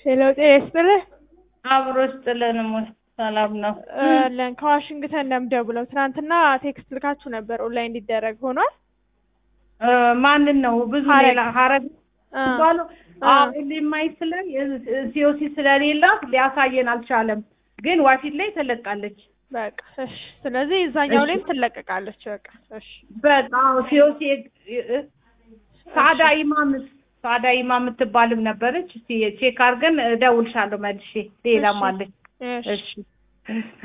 ሄሎ ጤና ይስጥልህ። አብሮ ስጥልን ሞት ሰላም ነው። ለን ከዋሽንግተን ነው የምደውለው። ትናንትና ቴክስት ልካችሁ ነበር ኦንላይን እንዲደረግ ሆኗል። እ ማንን ነው ብዙ ሀረግ። ሌላ ሀረግ አ ባሉ አ የማይ ስለ ሲኦሲ ስለሌላት ሊያሳየን አልቻለም። ግን ዋፊት ላይ ተለቃለች። በቃ እሺ። ስለዚህ እዛኛው እሺ። ላይም ትለቀቃለች። በቃ እሺ። በጣም ሲኦሲ ሳዳ ኢማም ሳዳ ኢማም የምትባልም ነበረች። እስቲ ቼክ አድርገን እደውልሻለሁ መልሼ። ሌላም እሺ። አለች። እሺ እሺ